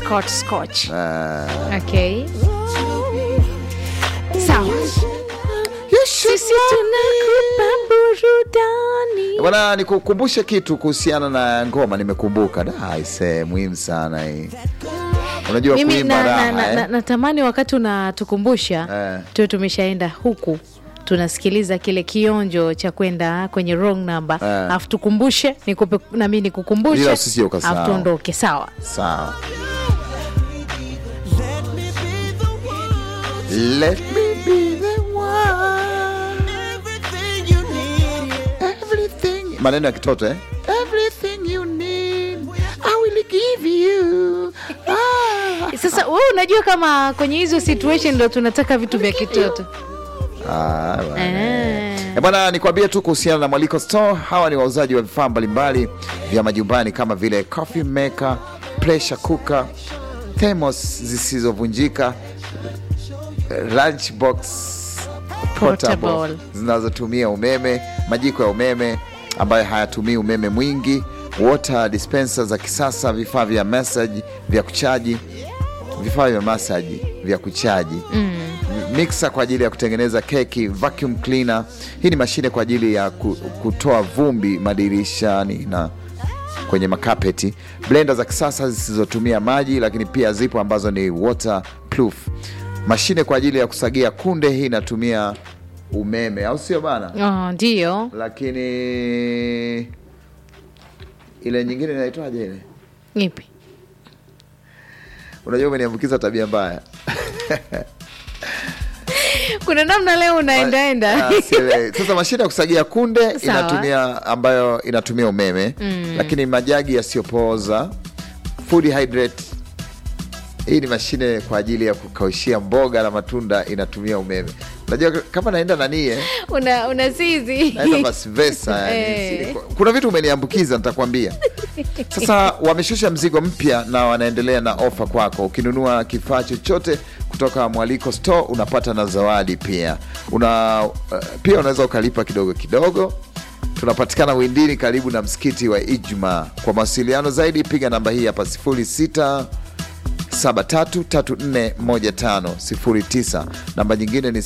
Scotch Scotch. Ah. Okay. Sawa. Sisi tunakupa burudani. Bwana, nikukumbushe kitu kuhusiana na ngoma, nimekumbuka. Da, aise, muhimu sana hii. Unajua Mimi kuimba na, na, raha na, na, eh? natamani wakati unatukumbusha Eh. tuwe tumeshaenda huku tunasikiliza kile kionjo cha kwenda kwenye wrong number Eh. alafu tukumbushe nikupe nami nikukumbushe Bila usije ukasahau. alafu tuondoke sawa Sawa. Let me be the one. Everything. Maneno ya kitoto eh? Everything you need, I will give you. Ah. sasa wewe unajua kama kwenye hizo situation ndo tunataka vitu vya kitoto Ah, bwana. Eh. Eh, Bwana, nikwambie tu kuhusiana na Mwaliko Store. Hawa ni wauzaji wa vifaa mbalimbali vya majumbani kama vile coffee maker, pressure cooker, thermos zisizovunjika, lunch box portable Portable. zinazotumia umeme, majiko ya umeme ambayo hayatumii umeme mwingi, water dispenser za kisasa, vifaa vya massage vya kuchaji, vifaa vya massage vya kuchaji mixer kwa ajili ya kutengeneza keki, vacuum cleaner. Hii ni mashine kwa ajili ya ku- kutoa vumbi madirishani na kwenye makapeti, blender za kisasa zisizotumia maji, lakini pia zipo ambazo ni waterproof. Mashine kwa ajili ya kusagia kunde, hii inatumia umeme, au sio bana? oh, ndio Lakini ile nyingine inaitwaje ile? ipi Unajua, umeniambukiza tabia mbaya. kuna namna leo unaendaenda Ah, sielewi. Sasa mashine ya kusagia kunde Sawa. inatumia ambayo inatumia umeme lakini majagi yasiyopooza food hydrate hii ni mashine kwa ajili ya kukaushia mboga na matunda inatumia umeme. Unajua kama naenda nani eh? una, una sizi naenda Masvesa yani. Eh. Kuna vitu umeniambukiza nitakwambia. Sasa wameshusha mzigo mpya na wanaendelea na ofa kwako. Ukinunua kifaa chochote kutoka Mwaliko Store unapata na zawadi pia. Una uh, pia unaweza ukalipa kidogo kidogo. Tunapatikana Windini karibu na msikiti wa Ijma. Kwa mawasiliano zaidi piga namba hii hapa 06 73341509 namba nyingine ni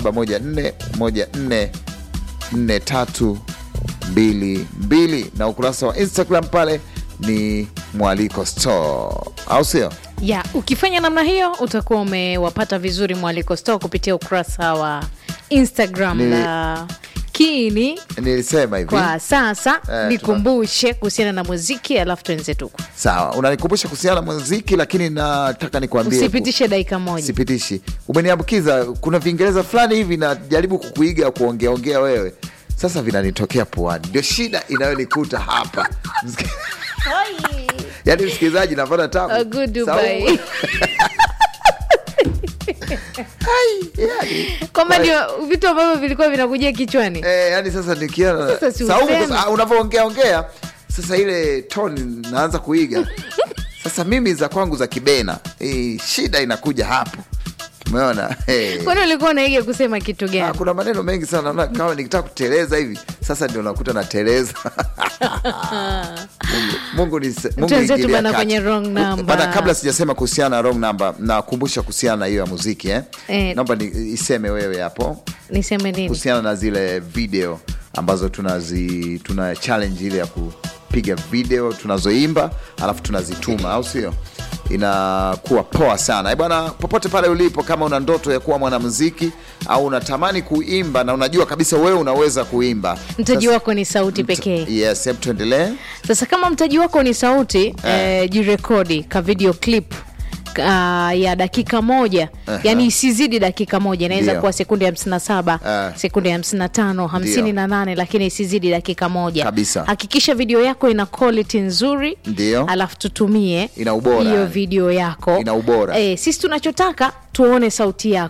0714144322 na ukurasa wa Instagram pale ni Mwaliko Store, au sio? ya ukifanya namna hiyo utakuwa umewapata vizuri mwaliko store kupitia ukurasa wa instagram Ni- na kiini Nilisema hivi kwa sasa tuna- nikumbushe kuhusiana na muziki alafu tuenze tuku sawa, unanikumbusha kuhusiana na muziki, lakini nataka nikwambie usipitishe dakika moja sipitishi. Umeniambukiza, kuna Viingereza fulani hivi najaribu kukuiga kuongeaongea wewe, sasa vinanitokea puani, ndio shida inayonikuta hapa Msiki- yaani msikilizaji, napata tabu A good Dubai. Saumu. Ai, yani. kwamba ndio vitu ambavyo vilikuwa vinakujia kichwani Eh, yani sasa nikiona Sasa si Saumu, useme. sasa, ah, unavyoongea ongea sasa ile tone naanza kuiga sasa mimi za kwangu za kibena eh, shida inakuja hapo umeona eh. kwani ulikuwa unaiga kusema kitu Ah, gani kuna maneno mengi sana naona kama nikitaka kuteleza hivi sasa ndio nakuta nateleza Mungu, Mungu ni Mungu Tuanze tu ingilia bana kati. kwenye wrong number. Bana, kabla sijasema kuhusiana na wrong number nakumbusha kuhusiana na hiyo ya muziki eh? Eh. naomba ni, iseme wewe hapo niseme nini kuhusiana na zile video ambazo tunazi tuna challenge ile ya kupiga video tunazoimba alafu tunazituma au sio inakuwa poa sana Eh bwana popote pale ulipo kama una ndoto ya kuwa mwanamuziki au unatamani kuimba na unajua kabisa wewe unaweza kuimba mtaji Sasa- wako ni sauti pekee yes hebu tuendelee sasa kama mtaji wako ni sauti eh, jirekodi ka video clip uh, ya dakika moja Aha. yani isizidi dakika moja inaweza Ndio. kuwa sekunde 57 Ah. sekunde 55 58 lakini isizidi dakika moja Kabisa. hakikisha video yako ina quality nzuri Ndio. alafu tutumie Ina ubora, hiyo yani. video yako Ina ubora. eh, sisi tunachotaka tuone sauti yako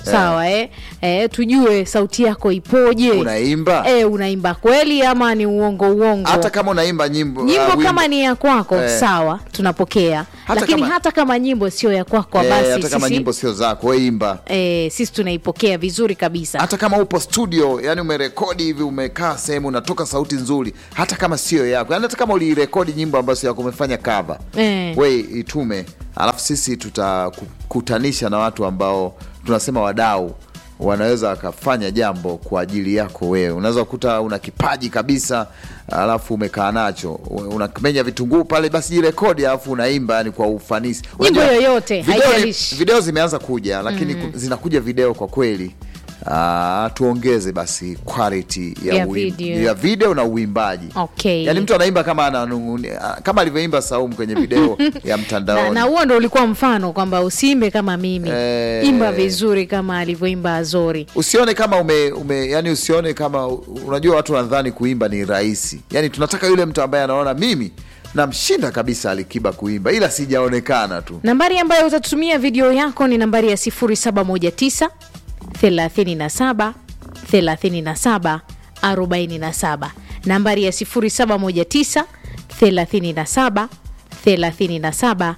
sawa eh? Eh, tujue sauti yako ipoje unaimba eh, unaimba kweli ama ni uongo uongo hata kama unaimba nyimbo nyimbo uh, kama wimbo- ni ya kwako Eh. sawa tunapokea Hata lakini kama- hata kama nyimbo sio ya kwako eh, basi hata kama sisi, nyimbo sio zako we imba eh, sisi tunaipokea vizuri kabisa hata kama upo studio yani umerekodi hivi umekaa sehemu unatoka sauti nzuri hata kama sio yako yani hata kama ulirekodi nyimbo ambayo sio yako umefanya cover Eh. we itume alafu sisi tutakutanisha na watu ambao tunasema wadau wanaweza wakafanya jambo kwa ajili yako wewe unaweza kukuta una kipaji kabisa alafu umekaa nacho unamenya vitunguu pale basi jirekodi alafu unaimba yani kwa ufanisi Nyimbo Unajua, yoyote, video ni- haijalishi. video zimeanza kuja lakini ku- zinakuja video kwa kweli Ah, tuongeze basi quality ya, Ya uim- video. ya video na uimbaji Okay. yaani mtu anaimba kama ananung'unia kama alivyoimba Saumu kwenye video ya na, mtandaoni na huo ndo ulikuwa mfano kwamba usiimbe kama mimi Eh. imba vizuri kama alivyoimba azori usione kama ume, ume yani usione kama unajua watu wanadhani kuimba ni rahisi yani tunataka yule mtu ambaye anaona mimi namshinda kabisa alikiba kuimba ila sijaonekana tu nambari ambayo utatumia video yako ni nambari ya 0719 37 37 47 nambari ya 0719 37 37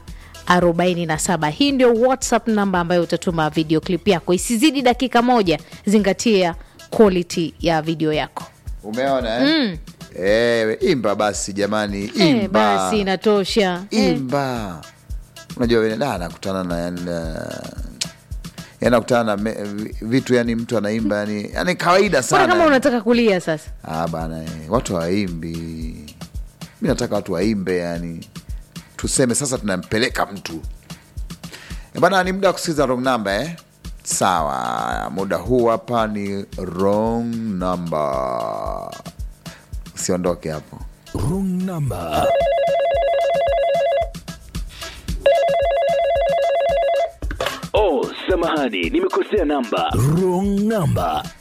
47 hii ndio whatsapp namba ambayo utatuma video clip yako isizidi dakika moja zingatia quality ya video yako umeona eh? Eh, imba basi jamani imba Eh, basi inatosha Eh. imba unajua vile da anakutana na yani, uh, anakutana na me- vitu yani mtu anaimba yani, yani kawaida mbona kama sana unataka kulia sasa ah, bana eh, watu hawaimbi mi nataka watu waimbe yani tuseme sasa tunampeleka mtu Eh, bana ni muda wa kusikiliza wrong number eh? sawa muda huu hapa ni wrong number usiondoke hapo Wrong number. Oh, samahani, nimekosea namba. Wrong number.